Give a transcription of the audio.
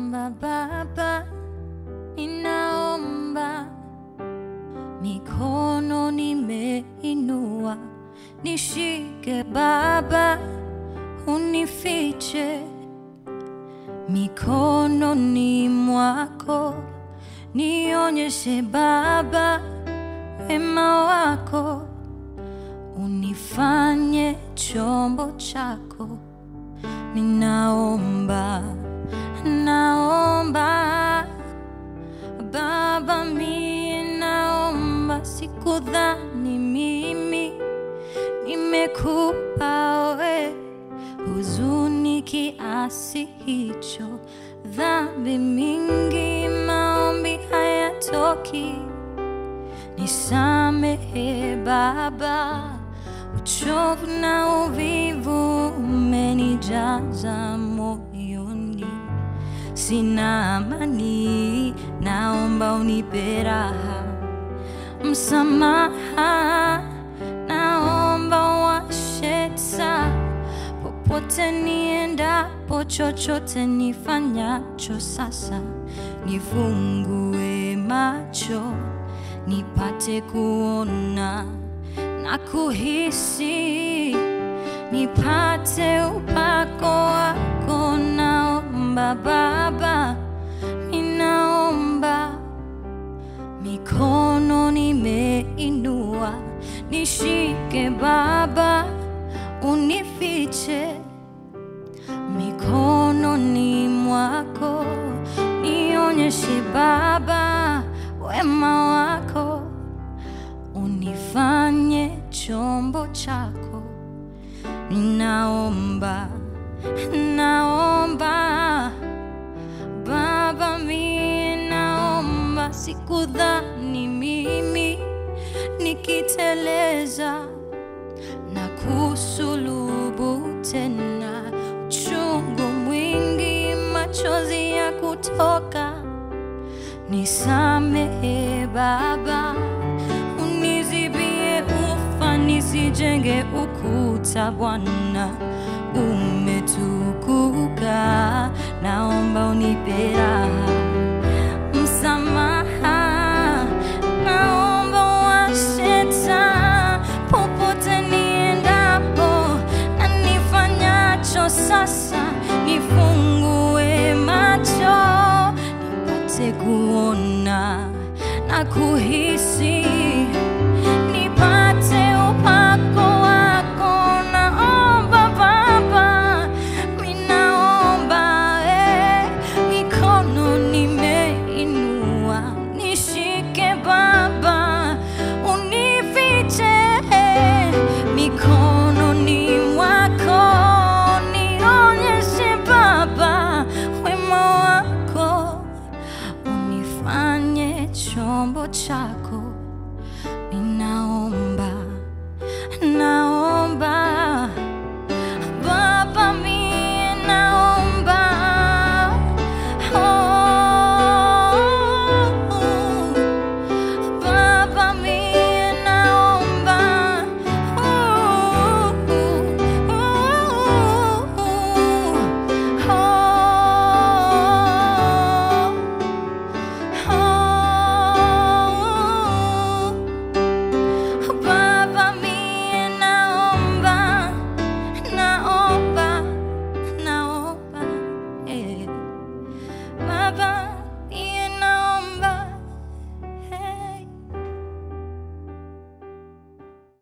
ninaomba Baba, ninaomba, mikono nimeinua, nishike Baba, unifiche mikononi mwako, nionyeshe Baba wema wako, unifanye chombo chako. Ninaomba, naomba Baba, mie naomba, sikudhani mimi nimekupa we huzuni kiasi hicho, dhambi mingi, maombi hayatoki. Nisamehe Baba, uchovu na uvivu umenijaza moyoni, sina amani, naomba unipe raha, msamaha, naomba washe taa popote niendapo, chochote nifanyacho sasa, nifungue macho nipate kuona na kuhisi, nipate upako wako. Naomba Baba, ninaomba, mikono nimeinua, nishike Baba, unifiche mikononi mwako, nionyeshe Baba wema wako, unifanye chombo chako. Naomba, naomba Baba, mie naomba, sikudhani mimi nikiteleza na kusulubu tena, uchungu mwingi, machozi ya kutoka. Nisamehe Baba, unizibie ufa, nisijenge ukuta. Bwana umetukuka, naomba unipe raha, msamaha, naomba washe taa popote niendapo na nifanyacho sasa, nifungue macho nipate kuona na kuhisi, nipate upako wako. Naomba Baba, minaomba eh, mikono nimeinua, nishike Baba, unifiche eh, mikononi mwako, nionyeshe Baba wema wako unifanye chombo chako.